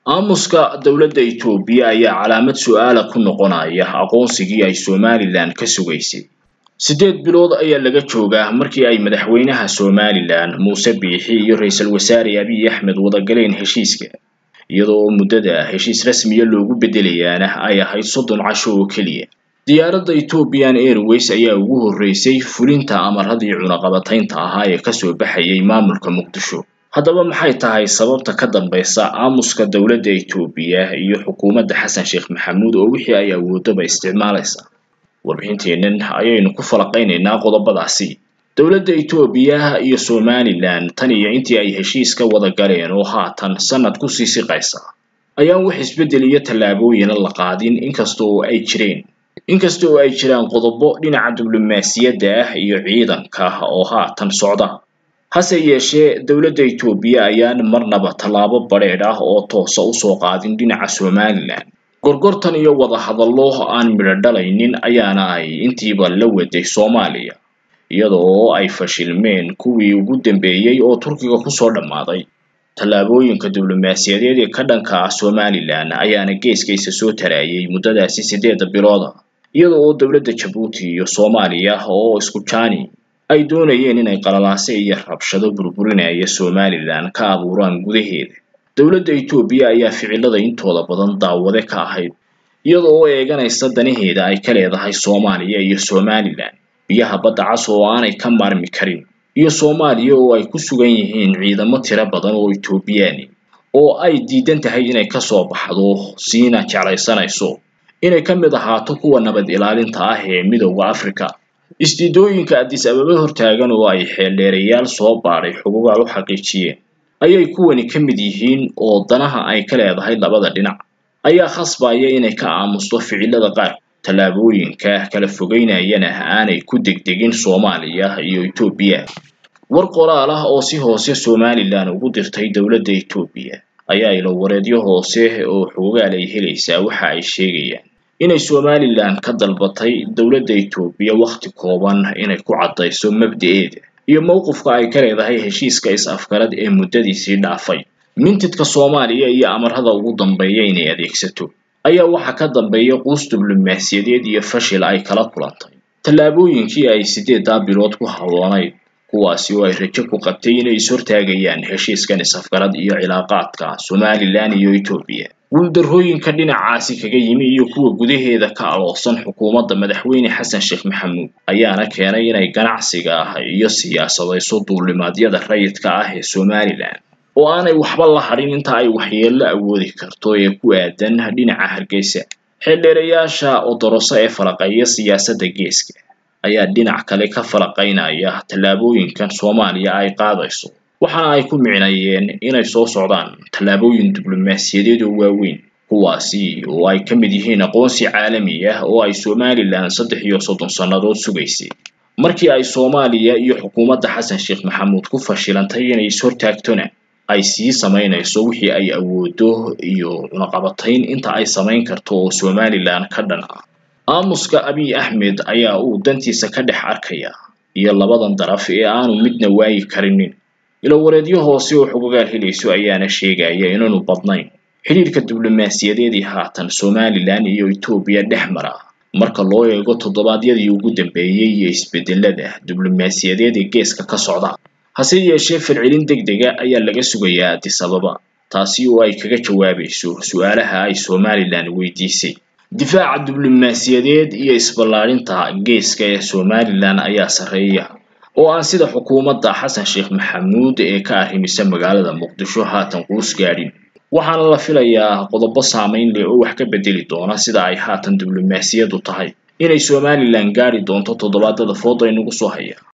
aamuska dowladda Itoobiya ayaa calaamad su'aala ku noqonaya aqoonsigii ay Somaliland ka sugaysay sideed bilood ayaa laga joogaa markii ay madaxweynaha Somaliland Muuse Biixi iyo ra'iisul wasaare Abiy Ahmed wada galeen heshiiska iyadoo muddada heshiis rasmiya loogu bedelayaana ay ahayd soddon casho oo keliya diyaaradda Ethiopian Airways ayaa ugu horreysay fulinta amaradii cunaqabataynta ahaa ee kasoo baxayay maamulka Muqdisho haddaba maxay tahay sababta ka dambeysa aamuska dowladda Itoobiya iyo xukuumadda Xasan Sheekh Maxamuud oo wixii ay awoodaba isticmaalaysa warbixinteennan ayaynu ku falaqaynaynaa qodobadaasi dowladda Itoobiya iyo Somaliland tan iyo intii ay heshiiska wada galeen oo haatan sanad ku sii siqaysa ayaan wax isbeddel iyo tallaabooyin la qaadin inkasta oo ay jireen inkasta oo ay jiraan qodobo dhinaca diblomaasiyadda ah iyo ciidanka oo haatan socda hase yeeshee dowladda Itoobiya ayaan marnaba tallaabo badheedh ah oo toosa usoo qaadin dhinaca Somaliland gorgortan iyo wada hadallo aan midho dhalaynin ayaana ay intiiba la waday Soomaaliya iyadoo ay fashilmeen kuwii ugu dambeeyey oo Turkiga kusoo dhammaaday tallaabooyinka diblomaasiyadeed ee ka dhanka ah Somaliland ayaana geeskiisa soo tarayay muddadaasi sideeda bilooda iyada oo dowladda Jabuuti iyo Soomaaliya oo isku jaani ay doonayeen inay qalalaase iyo rabshado burburinaya Somaliland ka abuuraan gudaheeda dowladda Itoobiya ayaa ficilada intooda badan daawade ka ahayd iyada oo eeganaysa danaheeda ay ka leedahay Soomaaliya iyo Somaliland biyaha badda cas oo aanay ka maarmi karin iyo Soomaaliya oo ay ku sugan yihiin ciidamo tiro badan oo Itoobiyaan oo ay diidan tahay inay ka soo baxdo siina jeclaysanayso inay ka mid ahaato kuwa nabad ilaalinta ah ee midowda Afrika isdiidooyinka Addis Ababa hortaagan oo ay xeeldheerayaal soo baadhay xuquuqaal u xaqiijiyeen ayay kuwani ka mid yihiin oo danaha ay ka leedahay labada dhinac ayaa khasbaya inay ka aamusto ficilada qaar tallaabooyinka kala fogeynayana aanay ku degdegin Soomaaliya iyo Itoobiya war qoraal ah oo si hoose Somaliland ugu dirtay dowladda Itoobiya ayaa ilo wareedyo hoose oo xogaal ay helaysaa waxa ay sheegayaan inay Somaliland ka dalbatay dowladda Itoobiya waqti kooban inay ku caddayso mabda'eeda iyo mowqifka ay ka leedahay heshiiska is-afgarad ee muddadiisii dhaafay mintidka Soomaaliya iyo amarada ugu dambeeya inay adeegsato ayaa waxa ka dambeeya quus diblomaasiyadeed iyo fashil ay kala kulantay tallaabooyinkii ay sideedaa bilood ku hawlanayd kuwaasi oo ay rajo ku qabtay inay is-hortaagayaan heshiiskan is-afgarad iyo cilaaqaadka Somaliland iyo Itoobiya guuldarrooyinka dhinacaasi kaga yimi iyo kuwa gudaheeda ka aloosan xukuumadda madaxweyne Xasan Sheekh Maxamuud ayaana keenay inay ganacsiga iyo siyaasadayso duulimaadyada rayidka ah ee Somaliland oo aanay waxba la hadhin inta ay waxyeello awoodi karto ee ku aadan dhinaca Hargeysa xeeldheerayaasha odoroso ee falaqeeya siyaasadda geeska ayaa dhinac kale ka falaqaynaya tallaabooyinkan Soomaaliya ay qaadayso waxaana ay ku micnayeen inay soo socdaan tallaabooyin diblomaasiyadeed oo waaweyn kuwaasi oo ay ka mid yihiin aqoonsi caalami ah oo ay Somaliland saddex iyo soddon sannadood sugaysay markii ay Soomaaliya iyo xukuumadda Xasan Sheekh Maxamuud ku fashilantay inay is-hortaagtona ay sii samaynayso wixii ay awoodo iyo cunaqabatayn inta ay samayn karto oo Somaliland ka dhan ah aamuska Abiy Ahmed ayaa uu dantiisa ka dhex arkaya iyo labadan daraf ee aanu midna waayi karinin ilo wareedyo hoose oo xogogaal helayso ayaana sheegaya inaanu badnayn xidhiirka diblomaasiyadeed ee haatan Somaliland iyo Itoobiya dhex mara marka loo eego toddobaadyadii ugu dambeeyey iyo isbedelada diblomaasiyadeed ee geeska ka socda hase yeeshee falcelin degdega ayaa laga sugayaa Addis Ababa taasi oo ay kaga jawaabayso su'aalaha ay Somaliland weydiisay difaaca diblomaasiyadeed iyo isballaarinta geeska ee Somaliland ayaa sarreeya oo aan sida xukuumadda Xasan Sheekh Maxamuud ee ka arrimisa magaalada Muqdisho haatan quus gaadhin waxaana la filayaa qodobo saameyn leh oo wax ka bedeli doona sida ay haatan diblomaasiyaddu tahay inay Somaliland gaari doonto toddobaadada fooda inagu soo haya